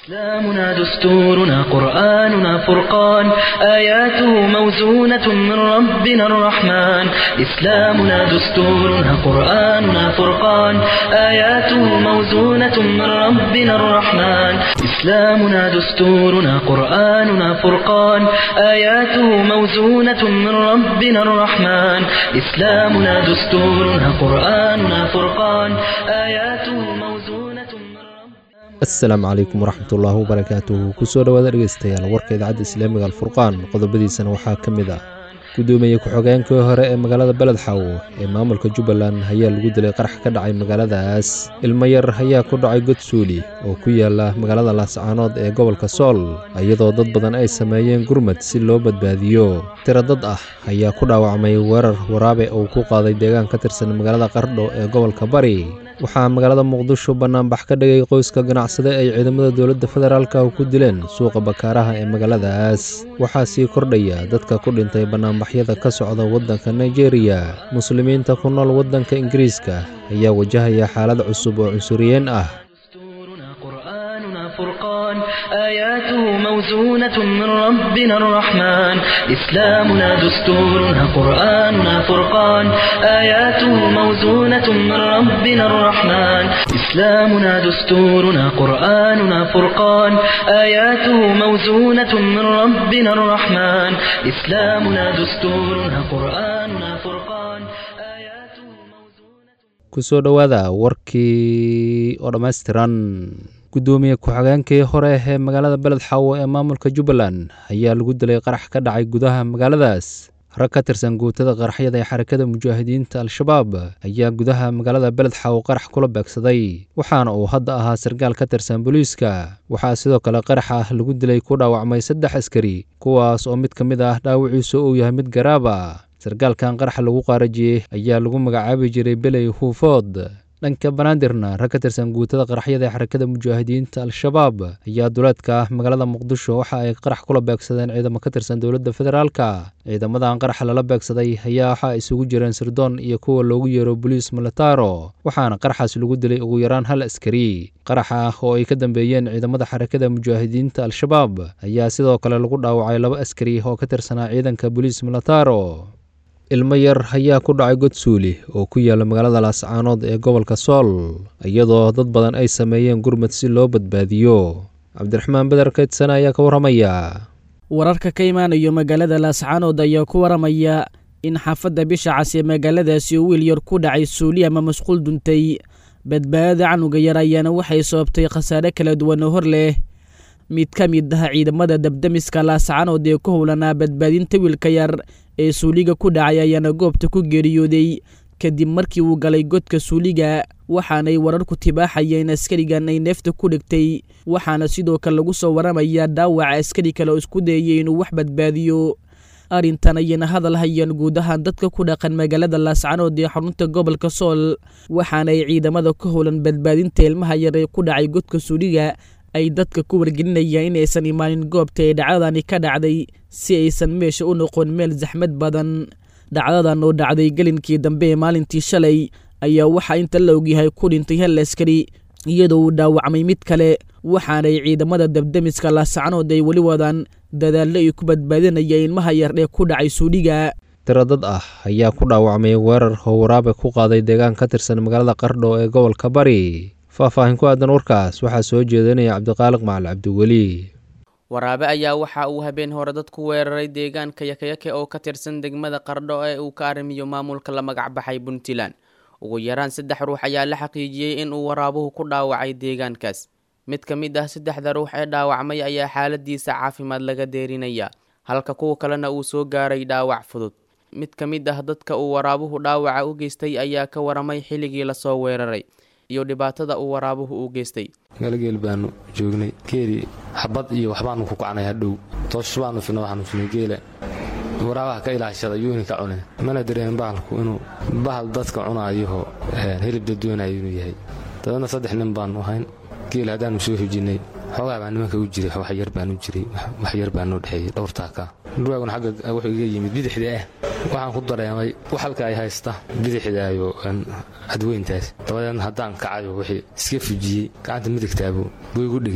إسلامنا دستورنا قرآننا فرقان آياته موزونة من ربنا الرحمن إسلامنا دستورنا قرآننا فرقان آياته موزونة من ربنا الرحمن إسلامنا دستورنا قرآننا فرقان آياته موزونة من ربنا الرحمن إسلامنا دستورنا قرآننا فرقان آياته موزونة من ربنا asalaamu calaykum waraxmatullaahi wabarakaatuhu kusoo dhowaada dhegeystayaal warka idaacadda islaamiga alfurqaan qodobadiisana waxaa ka mid ah gudoomiye ku-xogeenkii hore ee magaalada beledxaw ee maamulka jubbaland ayaa lagu dilay qarax ka dhacay magaaladaas ilmo yar ayaa ku dhacay god suuli oo ku yaala magaalada laascaanood ee gobolka sool iyadoo dad badan ay sameeyeen gurmad si loo badbaadiyo tiro dad ah ayaa ku dhaawacmay weerar waraabe uu ku qaaday deegaan ka tirsan magaalada qardho ee gobolka bari waxaa magaalada muqdisho bannaanbax ka dhigay qoyska ganacsade ay ciidamada dowladda federaalka ku dileen suuqa bakaaraha ee magaaladaas waxaa sii kordhaya dadka ku dhintay bannaanbaxyada ka socda waddanka nigeria muslimiinta ku nool waddanka ingiriiska ayaa wajahaya xaalad cusub oo cunsuriyeen ah دستورنا قرآننا فرقان آياته موزونة من ربنا الرحمن إسلامنا دستورنا قرآننا فرقان آياته موزونة من ربنا الرحمن إسلامنا دستورنا قرآننا فرقان آياته موزونة من ربنا الرحمن إسلامنا دستورنا قرآننا فرقان آياته موزونة kusoo dhowaada warkii oo dhammaystiran gudoomiye ku-xogeenkii hore ee magaalada beledxawo ee maamulka jubbaland ayaa lagu dilay qarax ka dhacay gudaha magaaladaas rag ka tirsan guutada qaraxyada ee xarakada mujaahidiinta al-shabaab ayaa gudaha magaalada beledxawo qarax kula beegsaday waxaana uu hadda ahaa sargaal ka tirsan booliiska waxaa sidoo kale qarax ah lagu dilay ku dhaawacmay saddex askari kuwaas oo mid ka mid ah dhaawiciisu uu yahay mid garaaba sargaalkan qaraxa lagu qaarajiyey ayaa lagu magacaabi jiray beley huufood dhanka banaadirna rag ka tirsan guutada qaraxyada ee xarakada mujaahidiinta al-shabaab ayaa duleedka magaalada muqdisho waxa ay qarax kula beegsadeen ciidamo ka tirsan dowladda federaalka ciidamadan qaraxa lala beegsaday ayaa waxa ay isugu jireen sirdoon iyo kuwa loogu yeero boliis militaro waxaana qaraxaas lagu dilay ugu yaraan hal askari qaraxa ah oo ay ka dambeeyeen ciidamada xarakada mujaahidiinta al-shabaab ayaa sidoo kale lagu dhaawacay laba askari oo ka tirsanaa ciidanka boliis militaro ilmo yar ayaa ku dhacay god suuli oo ku yaala magaalada laascaanood ee gobolka sool iyadoo dad badan ay sameeyeen gurmad si loo badbaadiyo cabdiraxmaan beder kaydsan ayaa ka warramaya wararka ka imaanayo magaalada laascaanood ayaa ku waramaya in xaafadda bisha cas ee magaaladaasi uu wiil yar ku dhacay suuli ama masquul duntay badbaadada canuga yar ayaana waxay sababtay khasaare kala duwan oo hor leh mid ka mid ah ciidamada dabdamiska laascaanood ee ku howlanaa badbaadinta wiilka yar ee suuliga ku dhacay ayaana goobta ku geeriyooday kadib markii uu galay godka suuliga waxaanay wararku tibaaxayeen askarigan ay neefta ku dhigtay waxaana sidoo kale lagu soo waramayaa dhaawaca askari kale oo isku dayayay inuu wax badbaadiyo arrintan ayayna hadal hayaan guud ahaan dadka ku dhaqan magaalada laascanood ee xarunta gobolka sool waxaanay ciidamada ka howlan badbaadinta ilmaha yar ee ku dhacay godka suuliga ay dadka ku wargelinayaan inaysan imaanin goobta ee dhacdadani ka dhacday si aysan meesha u noqon meel saxmad badan dhacdadan oo dhacday gelinkii dambe ee maalintii shalay ayaa waxaa inta la ogyahay ku dhintay hal askari iyadoo uu dhaawacmay mid kale waxaanay ciidamada dabdamiska laasacnood ay weli wadaan dadaallo ay ku badbaadinayaan ilmaha yar ee ku dhacay suudhiga tiro dad ah ayaa ku dhaawacmay weerar oo waraabe ku qaaday deegaan ka tirsan magaalada qardho ee gobolka bari faahfaahin ku aadan warkaas waxaa soo jeedinaya cabdiqaaliq macali cabdiweli waraabe ayaa waxa uu habeen hore dad ku weeraray deegaanka yakayake oo ka tirsan degmada qardho ee uu ka arrimiyo maamulka la magacbaxay puntland ugu yaraan saddex ruux ayaa la xaqiijiyey in uu waraabuhu ku dhaawacay deegaankaas mid ka mid ah saddexda ruux ee dhaawacmay ayaa xaaladiisa caafimaad laga deerinaya halka kuwa kalena uu soo gaaray dhaawac fudud mid ka mid ah dadka uu waraabuhu dhaawaca u geystay ayaa ka waramay xilligii lasoo weeraray iyo dhibaatada uu waraabuhu u geystay galgeel baanu joognay geeli xabad iyo waxbaanu ku kacnay hadhow toosh baanu fina waxaanu finay geela waraabaha ka ilaashada yuuni ka cune mana dareen bahalku inuu bahal dadka cunaayahoo hilib dadweynayo inuu yahay dabadna saddex nin baanu ahayn geel haddaanu soo hujinnay xoogaa baa nimanka u jiray waxyar baanu jiray waxyar baanoo dhexeeyey dhowrtaaka dhurwaaguna xagga wuxuu iga yimid bidixda ah waxaan ku dareemay wax halka ay haysta bidixdaayo cadweyntaas dabadeedna haddaan kacayo wixii iska fujiyey gacanta midigtaabu buu igu dhigi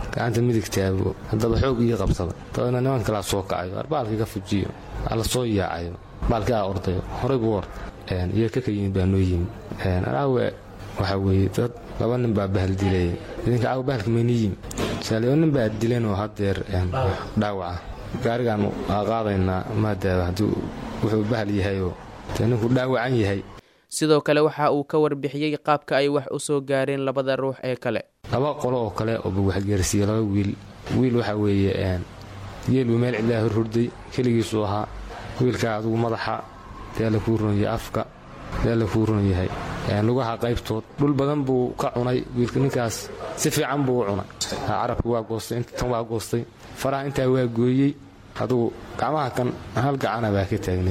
gacanta midigtaago haddaba xoog ii qabsada dabeedna niman kalaa soo kacayo arbaalkii ka fujiyo ala soo yaacayo baalkii aa ordayo horay buu orda iyo kaka yimid baa noo yimid anaawe waxaa weeye dad laba nin baa bahal dilayay idinka caawa bahalka mayni yimid saaliyo nin baa dilanoo haddeer dhaawaca gaarigaanu aa qaadaynaa maadaaba haddii wuxuu bahal yahayoo dee ninku dhaawacan yahay sidoo kale waxa uu ka warbixiyey qaabka ay wax u soo gaareen labada ruux ee kale laba qolo oo kale ooba waxgeersiiye laba wiil wiil waxaa weeye geeluu meel cidlaa hor hurday keligiisuu ahaa wiilkaa adugu madaxa dee la kuu runyahay afka dee la kuu run yahay lugaha qaybtood dhul badan buu ka cunay wiilka ninkaas si fiican buu u cunay carabka waa goostay tan waa goostay faraha intaa waa gooyey adugu gacmaha kan hal gacana baa ka taagnay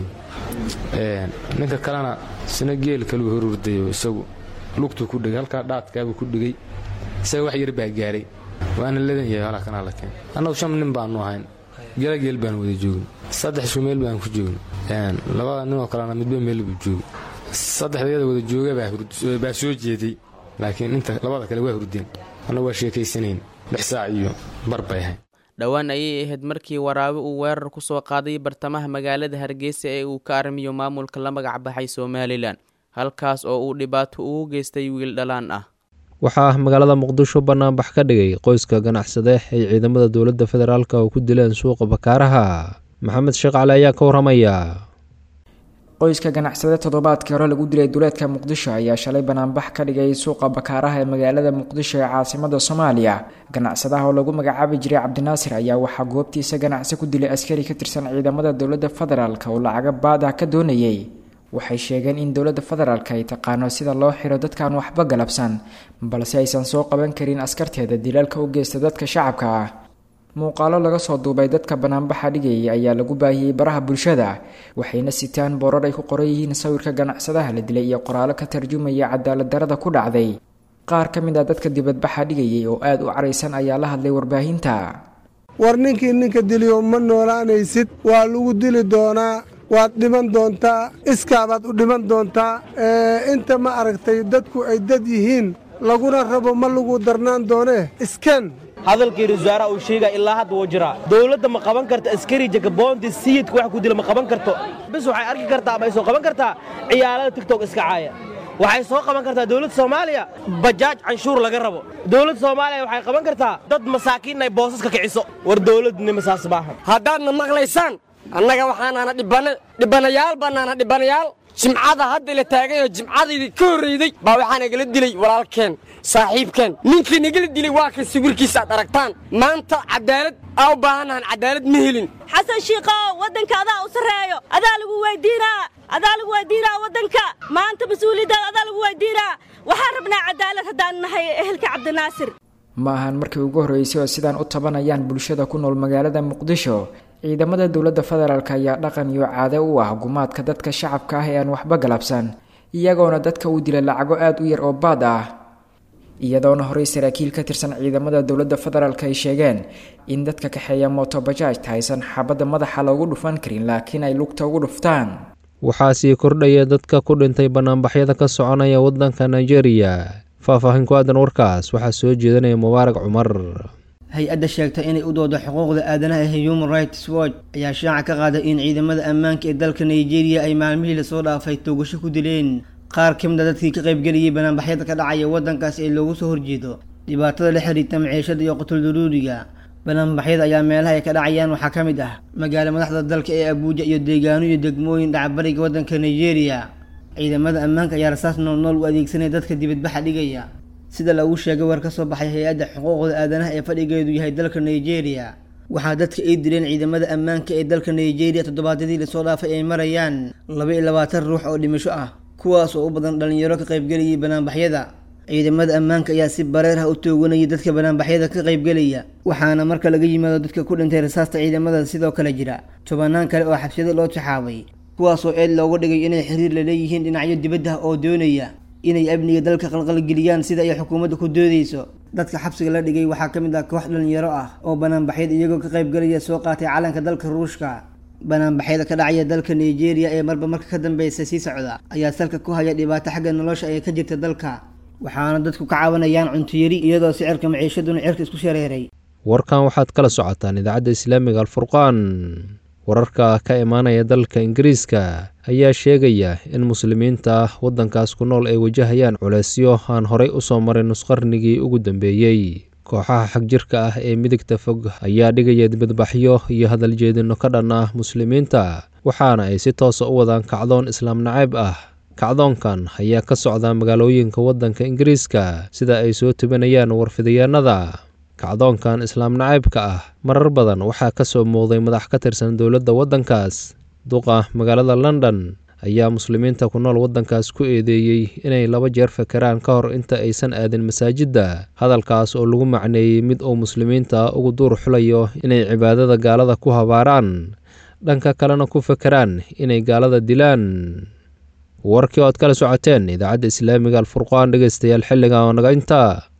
ninka kalena sina geel kaluu hor hurdayo isagu lugtuu ku dhigay halkaa dhaadkaabuu ku dhigay isaga wax yar baa gaaray waana ladan yahay halaa kanaa la keen annagu shan nin baanu ahayn gela geel baan wada joogin saddex isku meel baan ku joogin labada ninoo kalena midba meel buu joogay saddexdayada wada jooga baa soo jeeday laakiin inta labada kale waa hurdeen anna waa sheekaysanayn lix saac iyo bar bay ahayd dhowaan ayay ahayd markii waraabe uu weerar ku soo qaaday bartamaha magaalada hargeysa ee uu ka arrimiyo maamulka la magac baxay somalilan halkaas oo uu dhibaato ugu geystay wiil dhalaan ah waxaa ah magaalada muqdisho banaanbax ka dhigay qoyska ganacsade ay ciidamada dowladda federaalk oo ku dileen suuqa bakaaraha maxamed sheekh cali ayaa ka waramaya qoyska ganacsade toddobaadkii hore lagu dilay duleedka muqdisho ayaa shalay banaanbax ka dhigay suuqa bakaaraha ee magaalada muqdisho ee caasimada soomaaliya ganacsadaha oo lagu magacaabi jiray cabdinaasir ayaa waxaa goobtiisa ganacsi ku dilay askari ka tirsan ciidamada dowladda federaalk oo lacaga baad ah ka doonayay waxay sheegeen in dowladda federaalk ay taqaano sida loo xiro dadkaan waxba galabsan balse aysan soo qaban karin askarteeda dilaalka u geysta dadka shacabka ah muuqaalo laga soo duubay dadka banaanbaxa dhigayay ayaa lagu baahiyey baraha bulshada waxayna sitaan boorar ay ku qoran yihiin sawirka ganacsadaha la dilay iyo qoraalo ka tarjumaya cadaalad darada ku dhacday qaar ka mid ah dadka dibadbaxa dhigayay oo aada u caraysan ayaa la hadlay warbaahinta war ninkii ninka diliyo ma noolaanaysid waa lagu dili doonaa waad dhiman doontaa iskaabaad u dhiman doontaa inta ma aragtay dadku ay dad yihiin laguna rabo ma lagu darnaan doonee isken hadalkii rasaaraha uu sheegaya ilaa hadda wuu jiraa dowladda ma qaban karto askari jakaboonti sayidka wax ku dila ma qaban karto bis waxay arki kartaa ama ay soo qaban kartaa ciyaalada tigtok iska caaya waxay soo qaban kartaa dowladda soomaaliya bajaaj canshuur laga rabo dowladda soomaaliya waxay qaban kartaa dad masaakiin ay boosaska kiciso war dowladnima saas maaha haddaadna maqlaysaan annaga waxaanaana dhibana dhibanayaal bannaana dhibanayaal jimcada hadda la taagayoo jimcadaydii ka horrayday baa waxaa nagala dilay walaalkeen saaxiibkeen ninkii nagala dilay waa kan sawirkiisa aad aragtaan maanta cadaalad aa u baahannahan cadaalad ma helin xasan shiikow waddanka adaa u sarreeyo adaa lagu weydiinaa adaa lagu weydiinaa waddanka maanta mas-uuliyaddaada adaa lagu weydiinaa waxaan rabnaa cadaalad haddaan nahay ehelka cabdinaasir ma ahan markii ugu horreysay oo sidaan u tabanayaan bulshada ku nool magaalada muqdisho ciidamada dowladda federaalk ayaa dhaqan iyo caado u ah gumaadka dadka shacabka ah ee aan waxba galabsan iyagoona dadka u dila lacago aada u yar oo baad ah iyadoona horey saraakiil ka tirsan ciidamada dowladda federaalk ay sheegeen in dadka kaxeeya motobajaajta aysan xabadda madaxa loogu dhufan karin laakiin ay lugta ugu dhuftaan waxaa sii kordhaya dadka ku dhintay banaanbaxyada ka soconaya waddanka nigeria faahfaahin ku aadan warkaas waxaa soo jeedanaya mubaarak cumar hay-adda sheegta inay u doodo xuquuqda aadanaha ee human rights watch ayaa shaaca ka qaaday in ciidamada ammaanka ee dalka nigeria ay maalmihii lasoo dhaafay toogasho ku dileen qaar ka mid a dadkii ka qaybgeliyay banaanbaxyada ka dhacaya waddankaas ee loogu soo horjeedo dhibaatada la xiriirta maciishada iyo qutulduruuriga banaanbaxyada ayaa meelaha ay ka dhacayaan waxaa ka mid ah magaalo madaxda dalka ee abuuja iyo deegaano iyo degmooyin dhacbariga waddanka nigeria ciidamada ammaanka ayaa rasaas noolnool u adeegsanaya dadka dibadbaxa dhigaya sida lagu sheegay war ka soo baxay hay-adda xuquuqda aadanaha ee fadhigeedu yahay dalka nigeria waxaa dadka ay dileen ciidamada ammaanka ee dalka nigeria toddobaadyadii lasoo dhaafay ay marayaan laba iyo labaatan ruux oo dhimasho ah kuwaas oo u badan dhalinyaro ka qaybgelayay banaanbaxyada ciidamada ammaanka ayaa si bareer ah u tooganayay dadka banaanbaxyada ka qaybgelaya waxaana marka laga yimaado dadka ku dhintay rasaasta ciidamada sidoo kale jira tobanaan kale oo xabsiyada loo taxaabay kuwaasoo eed looga dhigay inay xiriir la leeyihiin dhinacyo dibadda oo doonaya inay amniga dalka qalqalgeliyaan sida ay xukuumadda ku doodeyso dadka xabsiga la dhigay waxaa ka mid ah koox dhalinyaro ah oo banaanbaxyada iyagoo ka qaybgelaya soo qaatay calanka dalka ruushka banaanbaxyada ka dhacaya dalka nigeria ee marba marka ka dambeysa sii socda ayaa salka ku haya dhibaato xagga nolosha ee ka jirta dalka waxaana dadku ka cabanayaan cuntuyari iyadoo sicirka maciishaduna cirka isku shareeray warkan waxaad kala socotaan idaacadda islaamiga alfurqaan wararka ka imaanaya dalka ingiriiska ayaa sheegaya in muslimiinta waddankaas ku nool ay wajahayaan culeysyo aan horay u soo marin nusqarnigii ugu dambeeyey kooxaha xagjirka ah ee midigta fog ayaa dhigaya dibadbaxyo iyo hadaljeedinno ka dhan ah muslimiinta waxaana ay si toosa u wadaan kacdoon islaam nacayb ah kacdoonkan ayaa ka socda magaalooyinka waddanka ingiriiska sida ay soo tubinayaan warfidayaanada kacdoonkan islaam nacaybka ah marar badan waxaa ka soo muuqday madax ka tirsan dowladda waddankaas duqa magaalada london ayaa muslimiinta ku nool waddankaas ku eedeeyey inay laba jeer fakeraan ka hor inta aysan aadin masaajidda hadalkaas oo lagu macneeyey mid uu muslimiinta ugu duur xulayo inay cibaadada gaalada ku habaaraan dhanka kalena ku fakeraan inay gaalada dilaan warkii ood kala socoteen idaacadda islaamiga alfurqaan dhegeystayaal xilliga oo naga intaa